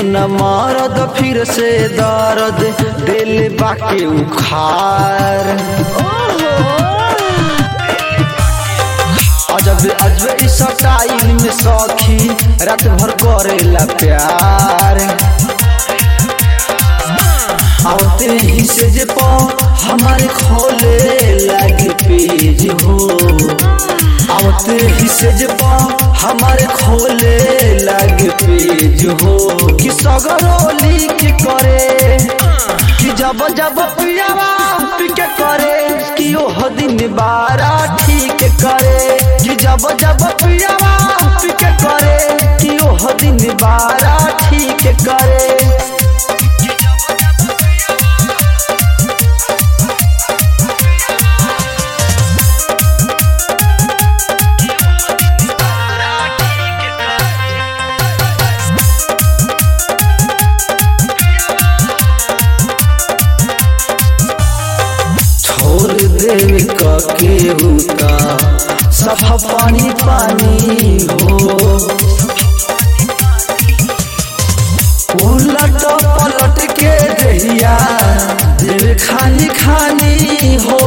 न मारद फिर से दर्द दिल बाके उखार अजब अजब इस स्टाइल में सखी रात भर करेला प्यार आते ही से जे पा हमारे खोले लागे पेज हो आते ही से जे पा हमारे खोले लागे पेज हो कि सगरोली के करे कि जब जब पियावा पिके करे कि ओह दिन बारा ठीक करे कि जब जब पियावा पिके करे कि ओह दिन बारा ठीक करे छोड़ देवे के उता सफा पानी पानी हो उलट पलट के दहिया देवे खानी खानी हो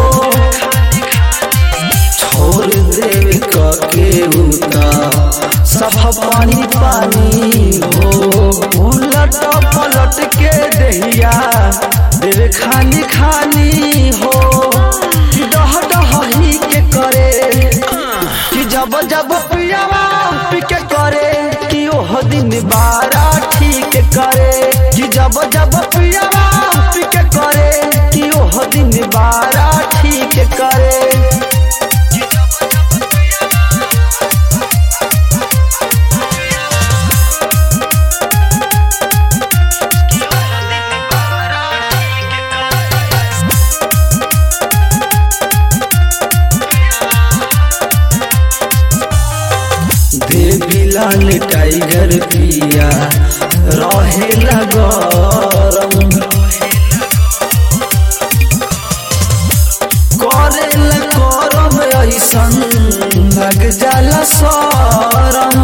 छोड़ देवे के उता सफा पानी पानी हो उलट पलट के दहिया देवे खानी खानी हो कि डह डह ही के करे कि जब जब पियावा पिके करे कि ओह दिन बारा ठीक करे कि जब जब पियावा पिके करे कि ओह दिन बारा ठीक करे देविलाल टाइगर पिया रहेला गरम करेला करम ऐसन लग जाला सरम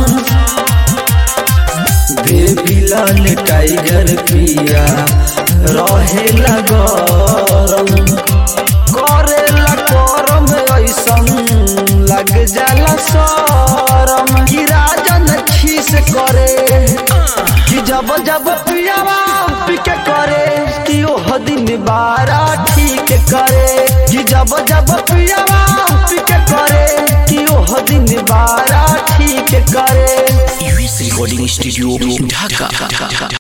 देविलाल टाइगर पिया रहेला गरम करेला करम ऐसन लग जाला सरम कि राजन खीस करे कि जब जब पियावा पिके करे कि ओह दिन बारा ठीक करे कि जब जब पियावा पिके करे कि ओह दिन बारा ठीक करे यूएस रिकॉर्डिंग स्टूडियो ढाका